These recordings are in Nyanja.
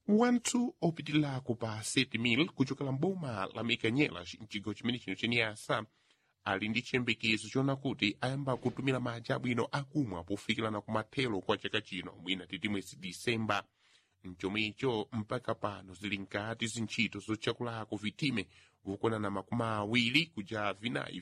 wanthu opitilako pa 7,000 kuchokera mboma la mekanyelas mchigawo chimene chino cheniyasa ali ndi chiyembekezo chona kuti ayamba kutumira madzi abwino akumwa pofikirana kumathero kwa chaka chino mwina titi mwezi disemba mchomwecho mpaka pano zili nkati zintchito zotchakulako vitime vukonana makumi awiri kuja vinayi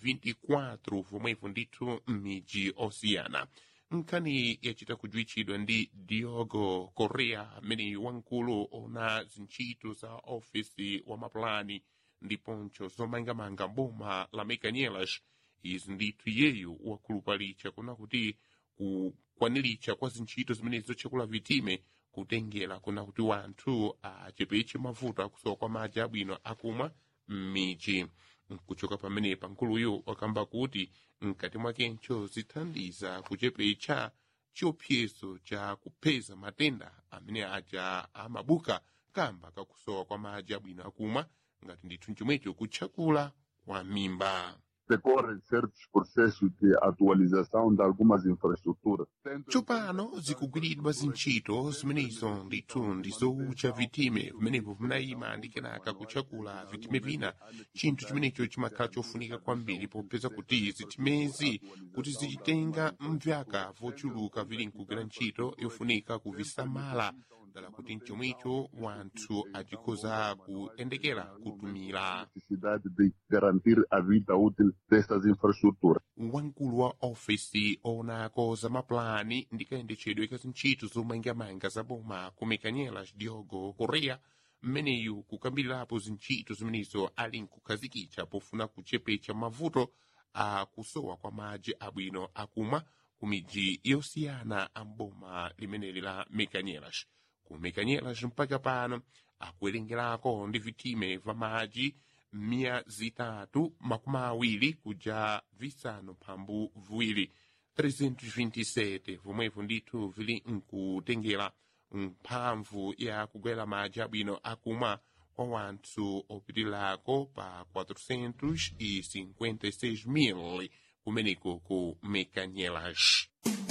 24 vomwevo ndithu m'midzi osiyana nkhani yachita kujuwitchidwa ndi diogo correa amene wamkulu ona zintchito za ofisi wa mapulani ndiponso zomangamanga boma la mekanyelas izi ndithu iyeyo wakhulupalicha kuna kuti kukwaniritcha kwa zintchito zimenezo zotchekula vitime kutengera kuna kuti wanthu achepeche mavuto akusowa kwa madzi abwino akumwa m'midzi kuchoka pamenepa nkuluyo wakamba kuti mkati mwakencho zithandiza kuchepecha chiopsezo cha kupeza matenda amene aja amabuka kamba kakusowa kwa madzi abwino akumwa ngati ndithu chomwecho kutchakula kwa mimba decorrem certos processos de atualização de algumas infraestruturas. tsopano zikugwiridwa zintchito zimenezo ndithu ndizowutcha vitime vimenevo vinayima ndi kenaka kutchakula vitime vina chinthu chimenecho chimakhala chofunika kwambiri popeza kuti zitimezi kuti zichitenga mvyaka vochuluka vili nkugwira ntchito yofunika kuvisamala dala kuti mchomwecho wanthu achikhoza kuyendekera kutumira Necessidade de garantir a vida útil destas infraestruturas. wamkulu wa ofisi onako za mapulani ndi kayendetchedwe ka zintchito zomangamanga za boma ku mekanyelas diogo correa mmeneyu kukambirirapo zintchito zimenezo ali nkukhazikitsa pofuna kuchepecha mavuto a kusowa kwa madzi abwino akumwa ku midzi yosiyana a mboma limeneli la mekanyelas ku mekanyelas mpaka pano akuwerengerako ndi vitime va madzi mia zitatu makumi awiri kuja visanu mphambu viwiri 327 vomwevo ndithu vili nkutengera mphamvu ya kugwera madzi abwino akumwa kwa wanthu opitilako pa 456 mil kumeneko ku mekanyelas